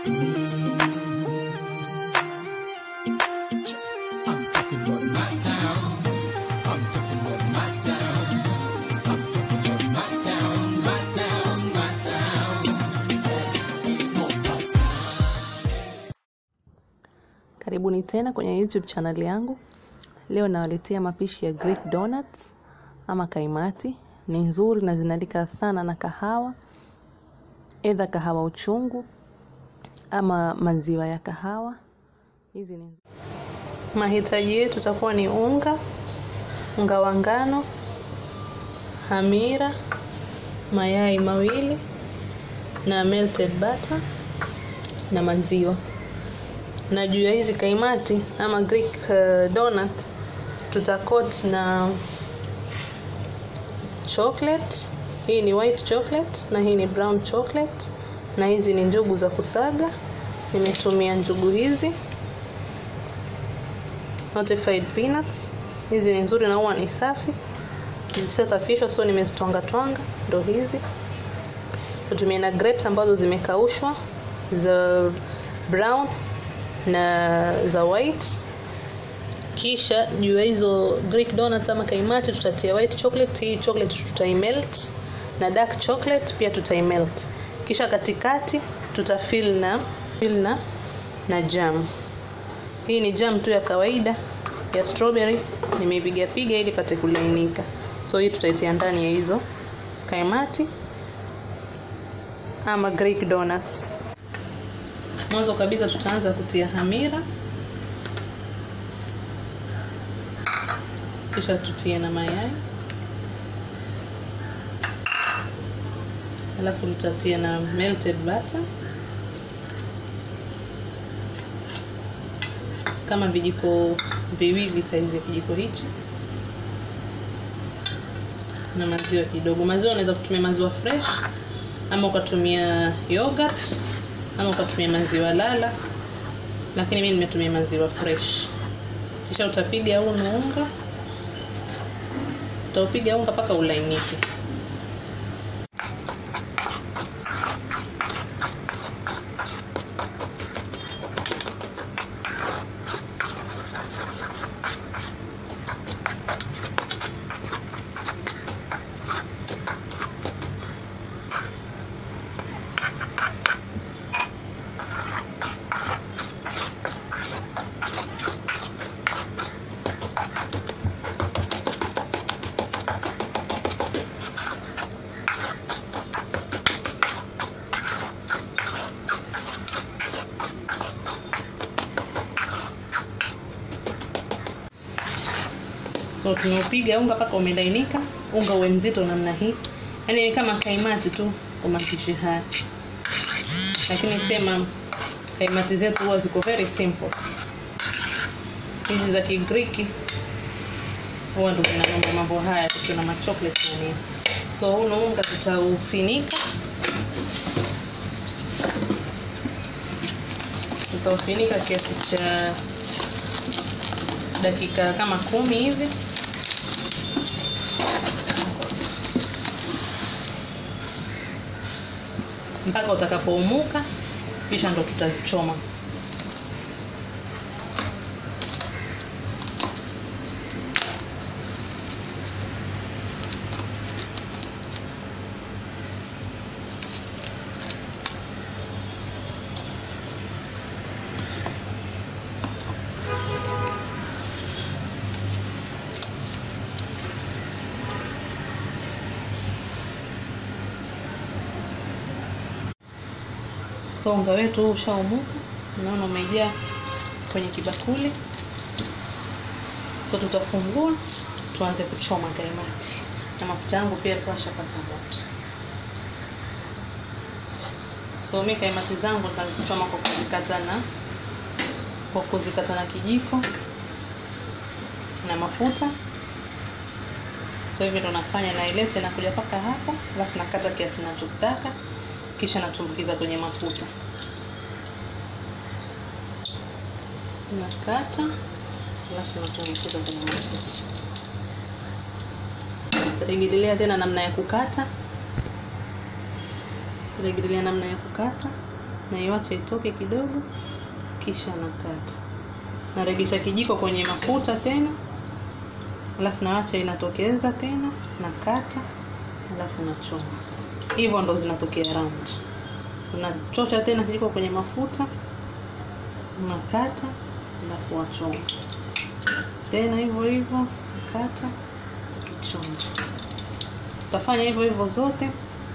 I'm talking about my town. I'm talking about my town. I'm talking about my town, my town, my town. Mombasa. Karibuni tena kwenye YouTube channel yangu. Leo nawaletea mapishi ya Greek donuts ama kaimati. Ni nzuri na zinalika sana na kahawa, edha kahawa uchungu ama maziwa ya kahawa. Hizi ni nzuri. Mahitaji yetu takuwa ni unga, unga wa ngano, hamira, mayai mawili na melted butter na maziwa na juu ya hizi kaimati ama Greek uh, donuts tutakot na chocolate. Hii ni white chocolate na hii ni brown chocolate, na hizi ni njugu za kusaga. Nimetumia njugu hizi notified peanuts. Hizi ni nzuri na huwa ni safi, zishasafishwa, so nimezitwanga twanga, ndo hizi. Natumia na grapes ambazo zimekaushwa za brown na za white kisha juu ya hizo greek donuts ama kaimati tutatia white chocolate hii chocolate tutaimelt na dark chocolate pia tutaimelt kisha katikati tutafill na fill na na jam hii ni jam tu ya kawaida ya strawberry nimeipiga piga ili pate kulainika so hii tutaitia ndani ya hizo kaimati ama greek donuts mwanzo kabisa tutaanza kutia hamira kisha tutie na mayai alafu tutatia na melted butter kama vijiko viwili saizi ya kijiko hichi na maziwa kidogo maziwa unaweza kutumia maziwa fresh ama ukatumia yogurt ama ukatumia maziwa lala lakini mimi nimetumia maziwa fresh kisha utapiga huu unga utaupiga unga mpaka ulainike so tunaupiga unga mpaka umelainika unga uwe mzito namna hii yaani ni kama kaimati tu kwa mapishi haya lakini sema kaimati zetu huwa ziko very simple hizi za kigriki huwa ndo zina mambo mambo haya tukiwa na machocolate na nini so huu unga tutaufinika tutaufinika kiasi cha dakika kama kumi hivi mpaka utakapoumuka kisha ndo tutazichoma so unga wetu huu ushaumuka unaona umejaa kwenye kibakuli so tutafungua tuanze kuchoma kaimati na mafuta yangu pia tuashapata moto so mi kaimati zangu nitazichoma kwa kuzikata na kwa kuzikata na kijiko na mafuta so hivi ndo nafanya nailete nakuja paka hapa alafu nakata kiasi nachotaka kisha natumbukiza kwenye mafuta nakata alafu natumbukiza kwenye mafuta tarejelea tena namna ya kukata tarejelea namna ya kukata naiwacha itoke kidogo, kisha nakata. Naregesha kijiko kwenye mafuta tena, alafu nawacha inatokeza tena, nakata, alafu nachoma. Hivyo ndo zinatokea round. Unachocha tena kijiko kwenye mafuta, unakata, alafu wachoma tena hivyo hivyo, kata, ukichoma. Utafanya hivyo hivyo zote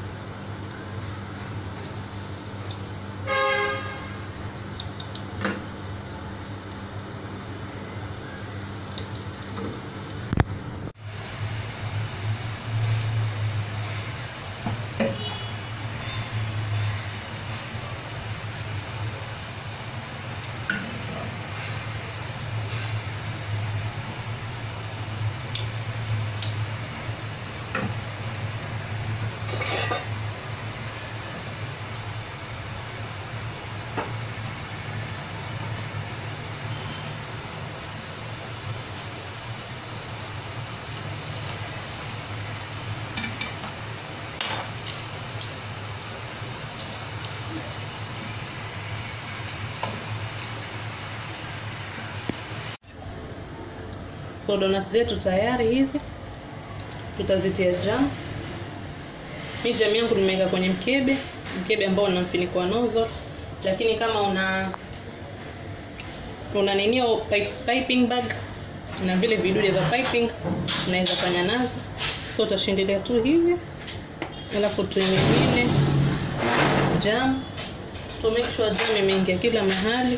So donuts zetu tayari hizi, tutazitia jam. Mi jam yangu nimeweka kwenye mkebe, mkebe ambao una mfuniko wa nozzle, lakini kama una una ninio pipe, piping bag na vile vidude vya piping unaweza fanya nazo. So utashindilia tu hivi, alafu tuimimine jam to make sure jam imeingia kila mahali.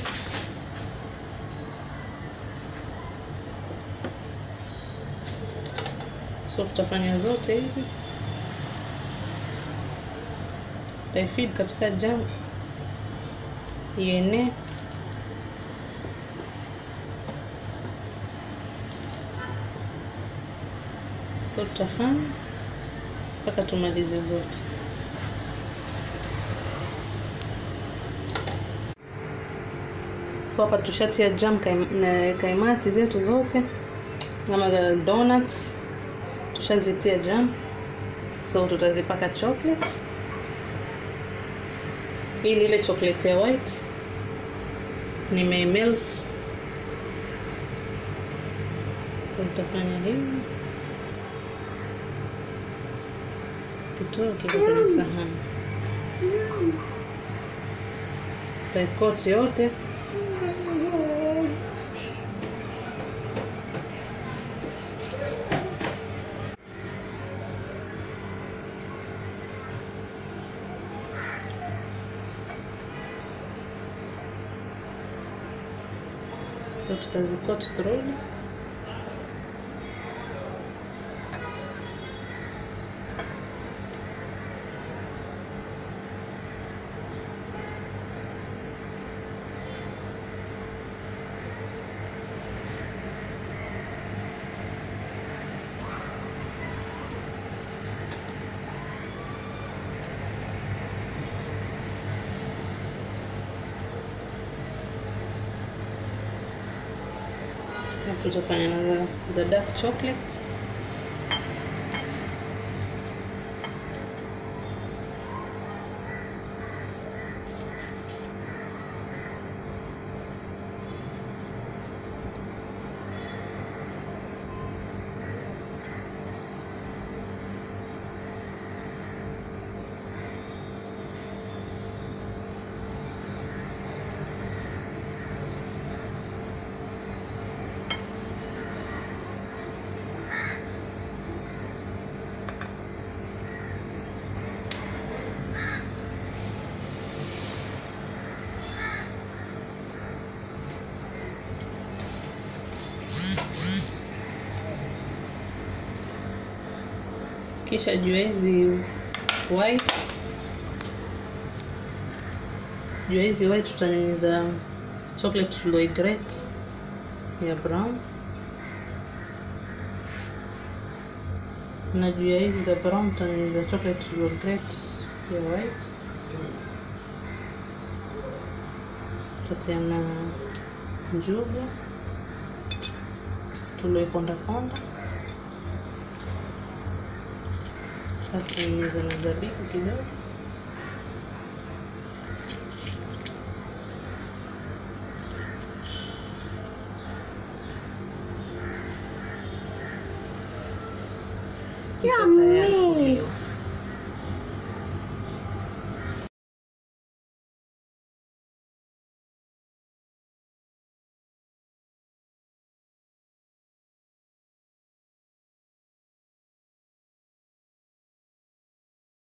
So tutafanya zote hizi, taifeed kabisa jam ienee. So tutafanya mpaka tumalize zote. So hapa tushatia jam kaim, na kaimati zetu zote ama the donuts tushazitia jam, so tutazipaka chocolate. Hii ni ile chocolate ya white nimemelt. Utafanya hivi kitoa kiko kwenye sahani, taikoti yote So tutazikot through Alafu tutafanya na za, za dark chocolate kisha juu ya hizi white juu ya hizi white tutanyunyiza chocolate tulioigrate ya brown na juu ya hizi za brown tutanyunyiza chocolate tulioigrate ya white tutatia na njugu tulioipondaponda alafu nyunyiza na zabibu kidogo Iko tayari kuliwa.